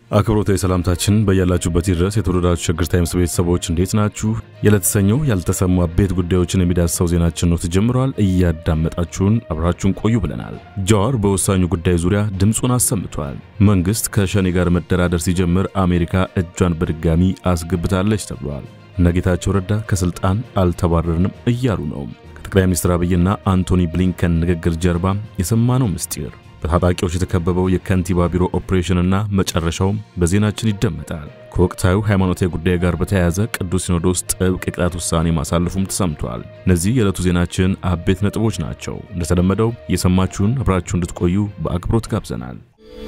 አክብሮታዊ ሰላምታችን በያላችሁበት ድረስ የተወደዳችሁ ሸገር ታይምስ ቤተሰቦች እንዴት ናችሁ? የለተሰኘው ያልተሰሙ አበይት ጉዳዮችን የሚዳስሰው ዜናችን ነው ተጀምሯል። እያዳመጣችሁን አብራችሁን ቆዩ ብለናል። ጃዋር በወሳኙ ጉዳይ ዙሪያ ድምፁን አሰምቷል። መንግስት ከሸኔ ጋር መደራደር ሲጀምር አሜሪካ እጇን በድጋሚ አስገብታለች ተብሏል። እነ ጌታቸው ረዳ ከስልጣን አልተባረርንም እያሉ ነው። ከጠቅላይ ሚኒስትር አብይና አንቶኒ ብሊንከን ንግግር ጀርባ የሰማነው ምስጢር በታጣቂዎች የተከበበው የከንቲባ ቢሮ ኦፕሬሽንና መጨረሻውም በዜናችን ይደመጣል። ከወቅታዊ ሃይማኖታዊ ጉዳይ ጋር በተያያዘ ቅዱስ ሲኖዶስ ጥብቅ የቅጣት ውሳኔ ማሳለፉም ተሰምቷል። እነዚህ የዕለቱ ዜናችን አበይት ነጥቦች ናቸው። እንደተለመደው እየሰማችሁን አብራችሁ እንድትቆዩ በአክብሮት ጋብዘናል።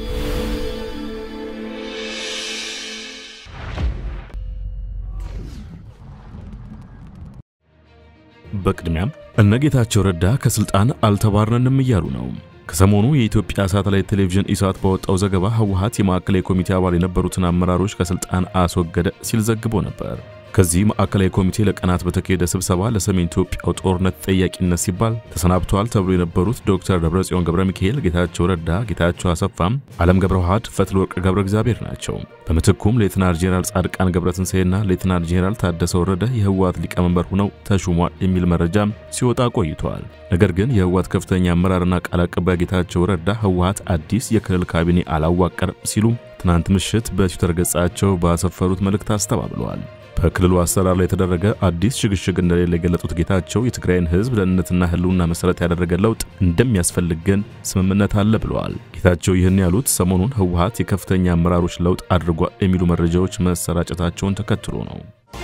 በቅድሚያም እነ ጌታቸው ረዳ ከስልጣን አልተባረንም እያሉ ነው። ከሰሞኑ የኢትዮጵያ ሳተላይት ቴሌቪዥን ኢሳት ባወጣው ዘገባ ህወሓት የማዕከላዊ ኮሚቴ አባል የነበሩትን አመራሮች ከስልጣን አስወገደ ሲል ዘግቦ ነበር። ከዚህ ማዕከላዊ ኮሚቴ ለቀናት በተካሄደ ስብሰባ ለሰሜን ኢትዮጵያው ጦርነት ተጠያቂነት ሲባል ተሰናብተዋል ተብሎ የነበሩት ዶክተር ደብረጽዮን ገብረ ሚካኤል፣ ጌታቸው ረዳ፣ ጌታቸው አሰፋም፣ አለም ገብረ ዋህድ፣ ፈትለወርቅ ገብረ እግዚአብሔር ናቸው። በምትኩም ሌትናር ጄኔራል ጻድቃን ገብረትንሳኤና ሌትናር ጄኔራል ታደሰ ወረደ የህወሓት ሊቀመንበር ሆነው ተሹሟል የሚል መረጃም ሲወጣ ቆይቷል። ነገር ግን የህወሓት ከፍተኛ አመራርና ቃል አቀባይ ጌታቸው ረዳ ህወሓት አዲስ የክልል ካቢኔ አላዋቀርም ሲሉ ትናንት ምሽት በትዊተር ገጻቸው ባሰፈሩት መልእክት አስተባብለዋል። በክልሉ አሰራር ላይ የተደረገ አዲስ ሽግሽግ እንደሌለ የገለጹት ጌታቸው የትግራይን ህዝብ ደህንነትና ህልውና መሰረት ያደረገ ለውጥ እንደሚያስፈልግ ግን ስምምነት አለ ብለዋል። ጌታቸው ይህን ያሉት ሰሞኑን ህወሓት የከፍተኛ አመራሮች ለውጥ አድርጓል የሚሉ መረጃዎች መሰራጨታቸውን ተከትሎ ነው።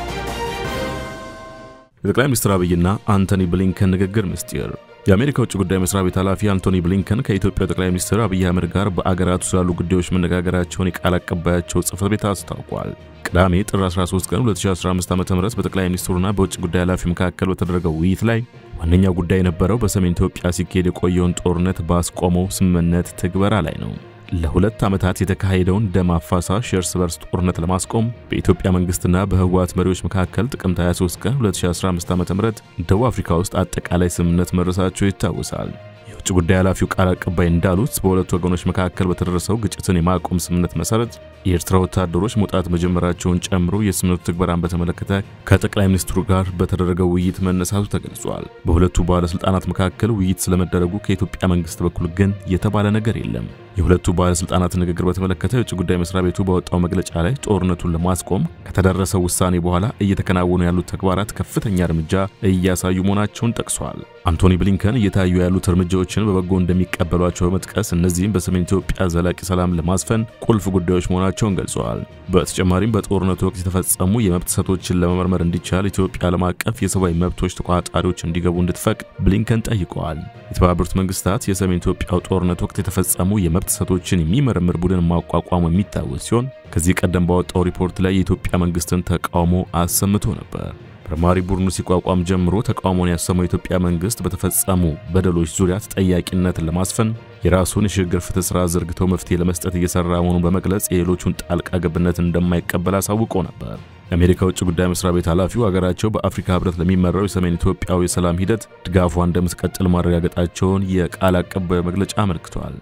የጠቅላይ ሚኒስትር አብይና አንቶኒ ብሊንከን ንግግር ምስጢር የአሜሪካ ውጭ ጉዳይ መስሪያ ቤት ኃላፊ አንቶኒ ብሊንከን ከኢትዮጵያው ጠቅላይ ሚኒስትር አብይ አህመድ ጋር በአገራቱ ስላሉ ጉዳዮች መነጋገራቸውን የቃል አቀባያቸው ጽህፈት ቤት አስታውቋል። ቅዳሜ ጥር 13 ቀን 2015 ዓ.ም በጠቅላይ ሚኒስትሩና በውጭ ጉዳይ ኃላፊ መካከል በተደረገው ውይይት ላይ ዋነኛው ጉዳይ የነበረው በሰሜን ኢትዮጵያ ሲካሄድ የቆየውን ጦርነት ባስቆመው ስምምነት ትግበራ ላይ ነው። ለሁለት ዓመታት የተካሄደውን ደም አፋሳሽ የእርስ በርስ ጦርነት ለማስቆም በኢትዮጵያ መንግስትና በህወሓት መሪዎች መካከል ጥቅምት 23 ቀን 2015 ዓ.ም ደቡብ አፍሪካ ውስጥ አጠቃላይ ስምምነት መድረሳቸው ይታወሳል። የውጭ ጉዳይ ኃላፊው ቃል አቀባይ እንዳሉት በሁለቱ ወገኖች መካከል በተደረሰው ግጭትን የማቆም ስምምነት መሰረት የኤርትራ ወታደሮች መውጣት መጀመራቸውን ጨምሮ የስምምነቱ ትግበራን በተመለከተ ከጠቅላይ ሚኒስትሩ ጋር በተደረገው ውይይት መነሳቱ ተገልጿል። በሁለቱ ባለስልጣናት መካከል ውይይት ስለመደረጉ ከኢትዮጵያ መንግስት በኩል ግን የተባለ ነገር የለም። የሁለቱ ባለስልጣናት ንግግር በተመለከተ የውጭ ጉዳይ መስሪያ ቤቱ ባወጣው መግለጫ ላይ ጦርነቱን ለማስቆም ከተደረሰው ውሳኔ በኋላ እየተከናወኑ ያሉት ተግባራት ከፍተኛ እርምጃ እያሳዩ መሆናቸውን ጠቅሷል። አንቶኒ ብሊንከን እየታዩ ያሉት እርምጃዎችን በበጎ እንደሚቀበሏቸው በመጥቀስ እነዚህም በሰሜን ኢትዮጵያ ዘላቂ ሰላም ለማስፈን ቁልፍ ጉዳዮች መሆናቸውን ገልጸዋል። በተጨማሪም በጦርነቱ ወቅት የተፈጸሙ የመብት ጥሰቶችን ለመመርመር እንዲቻል ኢትዮጵያ ዓለም አቀፍ የሰብአዊ መብቶች ተቆጣጣሪዎች እንዲገቡ እንድትፈቅድ ብሊንከን ጠይቀዋል። የተባበሩት መንግስታት የሰሜን ኢትዮጵያው ጦርነት ወቅት የተፈጸሙ የመብት ጥሰቶችን የሚመረምር ቡድን ማቋቋሙ የሚታወስ ሲሆን ከዚህ ቀደም ባወጣው ሪፖርት ላይ የኢትዮጵያ መንግስትን ተቃውሞ አሰምቶ ነበር። መርማሪ ቡድኑ ሲቋቋም ጀምሮ ተቃውሞን ያሰማው የኢትዮጵያ መንግስት በተፈጸሙ በደሎች ዙሪያ ተጠያቂነትን ለማስፈን የራሱን የሽግግር ፍትህ ስራ ዘርግቶ መፍትሄ ለመስጠት እየሰራ መሆኑን በመግለጽ የሌሎቹን ጣልቃ ገብነት እንደማይቀበል አሳውቆ ነበር። የአሜሪካ ውጭ ጉዳይ መስሪያ ቤት ኃላፊው አገራቸው በአፍሪካ ህብረት ለሚመራው የሰሜን ኢትዮጵያው የሰላም ሂደት ድጋፏ እንደምትቀጥል ማረጋገጣቸውን የቃል አቀባዩ መግለጫ አመልክቷል።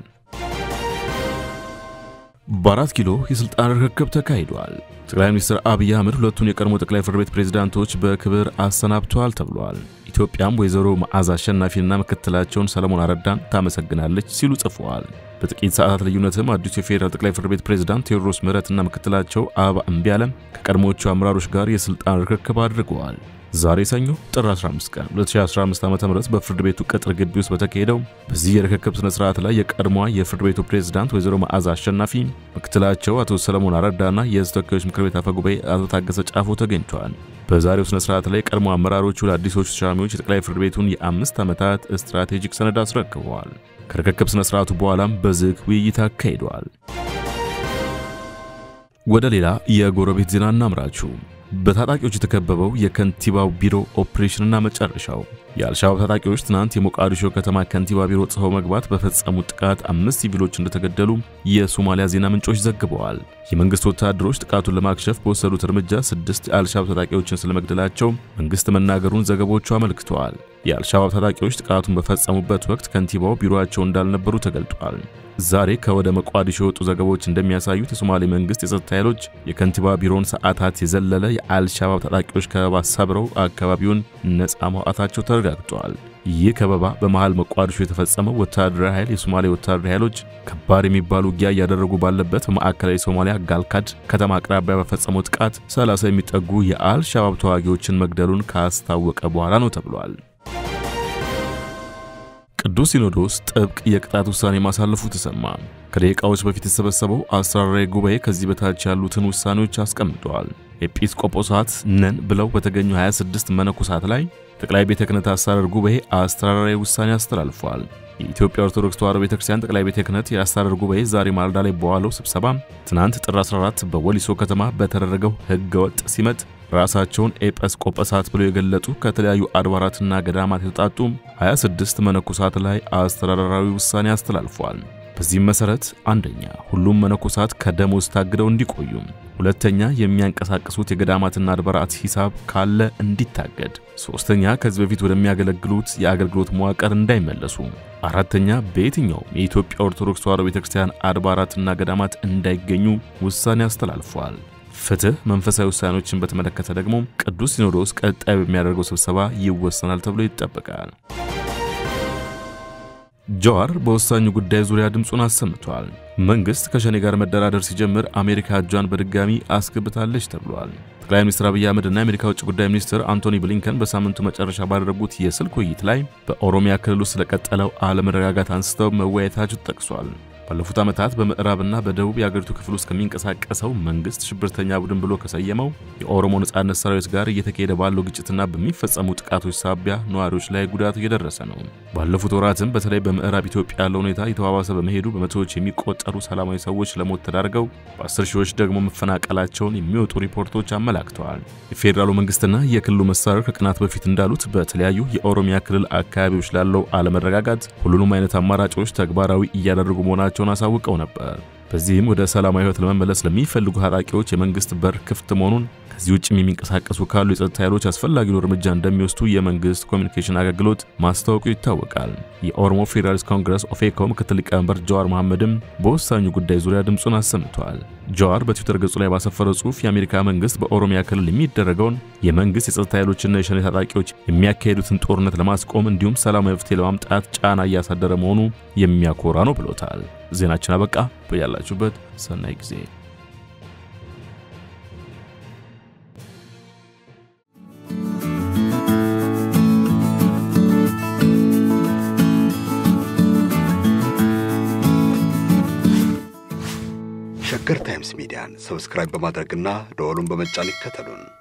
በአራት ኪሎ የስልጣን ርክክብ ተካሂዷል። ጠቅላይ ሚኒስትር አብይ አህመድ ሁለቱን የቀድሞ ጠቅላይ ፍርድ ቤት ፕሬዝዳንቶች በክብር አሰናብተዋል ተብሏል። ኢትዮጵያም ወይዘሮ መዓዛ አሸናፊንና ምክትላቸውን ሰለሞን አረዳን ታመሰግናለች ሲሉ ጽፈዋል። በጥቂት ሰዓታት ልዩነትም አዲሱ የፌዴራል ጠቅላይ ፍርድ ቤት ፕሬዝዳንት ቴዎድሮስ ምህረትና ምክትላቸው አበባ እምቢያለም ከቀድሞዎቹ አመራሮች ጋር የስልጣን ርክክብ አድርገዋል። ዛሬ ሰኞ ጥር 15 ቀን 2015 ዓ.ም በፍርድ ቤቱ ቅጥር ግቢ ውስጥ በተካሄደው በዚህ የርክክብ ስነ ስርዓት ላይ የቀድሞዋ የፍርድ ቤቱ ፕሬዝዳንት ወይዘሮ መዓዛ አሸናፊ፣ ምክትላቸው አቶ ሰለሞን አረዳና የህዝብ ተወካዮች ምክር ቤት አፈ ጉባኤ አቶ ታገሰ ጫፎ ተገኝተዋል። በዛሬው ስነ ስርዓት ላይ ቀድሞ አመራሮቹ ለአዲሶቹ ተሿሚዎች የጠቅላይ ፍርድ ቤቱን የአምስት ዓመታት ስትራቴጂክ ሰነድ አስረክበዋል። ከርክክብ ስነ ስርዓቱ በኋላም በዝግ ውይይት አካሂደዋል። ወደ ሌላ የጎረቤት ዜና እናምራችሁ። በታጣቂዎች የተከበበው የከንቲባው ቢሮ ኦፕሬሽንና መጨረሻው የአልሻባብ ታጣቂዎች ትናንት የሞቃዲሾ ከተማ ከንቲባ ቢሮ ጽፈው መግባት በፈጸሙት ጥቃት አምስት ሲቪሎች እንደተገደሉ የሶማሊያ ዜና ምንጮች ዘግበዋል። የመንግስት ወታደሮች ጥቃቱን ለማክሸፍ በወሰዱት እርምጃ ስድስት የአልሻባብ ታጣቂዎችን ስለመግደላቸው መንግስት መናገሩን ዘገቦቹ አመልክተዋል። የአልሻባብ ታጣቂዎች ጥቃቱን በፈጸሙበት ወቅት ከንቲባው ቢሮአቸው እንዳልነበሩ ተገልጧል። ዛሬ ከወደ መቋዲሾ የወጡ ዘገባዎች እንደሚያሳዩት የሶማሌ መንግስት የጸጥታ ኃይሎች የከንቲባ ቢሮውን ሰዓታት የዘለለ የአልሻባብ ታጣቂዎች ከበባ ሰብረው አካባቢውን ነፃ ማውጣታቸው ተረጋግጧል። ይህ ከበባ በመሃል መቋዲሾ የተፈጸመው ወታደራዊ ኃይል የሶማሌ ወታደራዊ ኃይሎች ከባድ የሚባሉ ውጊያ እያደረጉ ባለበት በማዕከላዊ ሶማሊያ ጋልካድ ከተማ አቅራቢያ በፈጸመው ጥቃት 30 የሚጠጉ የአልሻባብ ተዋጊዎችን መግደሉን ካስታወቀ በኋላ ነው ተብሏል። ቅዱስ ሲኖዶስ ጥብቅ የቅጣት ውሳኔ ማሳለፉ ተሰማ። ከደቂቃዎች በፊት የተሰበሰበው አስራራዊ ጉባኤ ከዚህ በታች ያሉትን ውሳኔዎች አስቀምጠዋል። ኤጲስቆጶሳት ነን ብለው በተገኙ 26 መነኮሳት ላይ ጠቅላይ ቤተ ክህነት አስተዳደር ጉባኤ አስተዳደራዊ ውሳኔ አስተላልፏል። የኢትዮጵያ ኦርቶዶክስ ተዋሕዶ ቤተክርስቲያን ጠቅላይ ቤተ ክህነት የአስተዳደር ጉባኤ ዛሬ ማለዳ ላይ በዋለው ስብሰባ ትናንት ጥር 14 በወሊሶ ከተማ በተደረገው ሕገወጥ ሲመት ራሳቸውን ኤጲስቆጶሳት ብለው የገለጡ ከተለያዩ አድባራትና ገዳማት የተውጣጡ 26 መነኮሳት ላይ አስተዳደራዊ ውሳኔ አስተላልፏል። በዚህም መሰረት አንደኛ ሁሉም መነኮሳት ከደሞዝ ታግደው እንዲቆዩ፣ ሁለተኛ የሚያንቀሳቅሱት የገዳማትና አድባራት ሂሳብ ካለ እንዲታገድ፣ ሶስተኛ ከዚህ በፊት ወደሚያገለግሉት የአገልግሎት መዋቅር እንዳይመለሱ፣ አራተኛ በየትኛውም የኢትዮጵያ ኦርቶዶክስ ተዋሕዶ ቤተክርስቲያን አድባራትና ገዳማት እንዳይገኙ ውሳኔ አስተላልፏል። ፍትህ መንፈሳዊ ውሳኔዎችን በተመለከተ ደግሞ ቅዱስ ሲኖዶስ ቀጣይ በሚያደርገው ስብሰባ ይወሰናል ተብሎ ይጠበቃል። ጀዋር በወሳኙ ጉዳይ ዙሪያ ድምፁን አሰምቷል። መንግስት ከሸኔ ጋር መደራደር ሲጀምር አሜሪካ እጇን በድጋሚ አስገብታለች ተብሏል። ጠቅላይ ሚኒስትር አብይ አህመድ እና የአሜሪካ ውጭ ጉዳይ ሚኒስትር አንቶኒ ብሊንከን በሳምንቱ መጨረሻ ባደረጉት የስልክ ውይይት ላይ በኦሮሚያ ክልል ውስጥ ስለቀጠለው አለመረጋጋት አንስተው መወያየታቸው ተጠቅሷል። ባለፉት ዓመታት በምዕራብና በደቡብ የአገሪቱ ክፍል ውስጥ ከሚንቀሳቀሰው መንግስት ሽብርተኛ ቡድን ብሎ ከሰየመው የኦሮሞ ነጻነት ሰራዊት ጋር እየተካሄደ ባለው ግጭትና በሚፈጸሙ ጥቃቶች ሳቢያ ነዋሪዎች ላይ ጉዳት እየደረሰ ነው። ባለፉት ወራትም በተለይ በምዕራብ ኢትዮጵያ ያለው ሁኔታ የተባባሰ በመሄዱ በመቶዎች የሚቆጠሩ ሰላማዊ ሰዎች ለሞት ተዳርገው በአስር ሺዎች ደግሞ መፈናቀላቸውን የሚወጡ ሪፖርቶች አመላክተዋል። የፌዴራሉ መንግስትና የክልሉ መስተዳድር ከቀናት በፊት እንዳሉት በተለያዩ የኦሮሚያ ክልል አካባቢዎች ላለው አለመረጋጋት ሁሉንም አይነት አማራጮች ተግባራዊ እያደረጉ መሆናቸው መሆናቸውን አሳውቀው ነበር። በዚህም ወደ ሰላማዊ ህይወት ለመመለስ ለሚፈልጉ ታጣቂዎች የመንግስት በር ክፍት መሆኑን ከዚህ ውጭም የሚንቀሳቀሱ ካሉ የጸጥታ ኃይሎች አስፈላጊውን እርምጃ እንደሚወስዱ የመንግስት ኮሚኒኬሽን አገልግሎት ማስታወቁ ይታወቃል። የኦሮሞ ፌዴራሊስት ኮንግረስ ኦፌኮ ምክትል ሊቀመንበር ጀዋር መሐመድም በወሳኙ ጉዳይ ዙሪያ ድምፁን አሰምተዋል። ጀዋር በትዊተር ገጹ ላይ ባሰፈረው ጽሑፍ የአሜሪካ መንግስት በኦሮሚያ ክልል የሚደረገውን የመንግስት የጸጥታ ኃይሎችና የሸኔ ታጣቂዎች የሚያካሄዱትን ጦርነት ለማስቆም እንዲሁም ሰላማዊ መፍትሄ ለማምጣት ጫና እያሳደረ መሆኑ የሚያኮራ ነው ብሎታል። ዜናችን አበቃ። በያላችሁበት ሰናይ ጊዜ ሸገር ታይምስ ሚዲያን ሰብስክራይብ በማድረግና ደወሉን በመጫን ይከተሉን።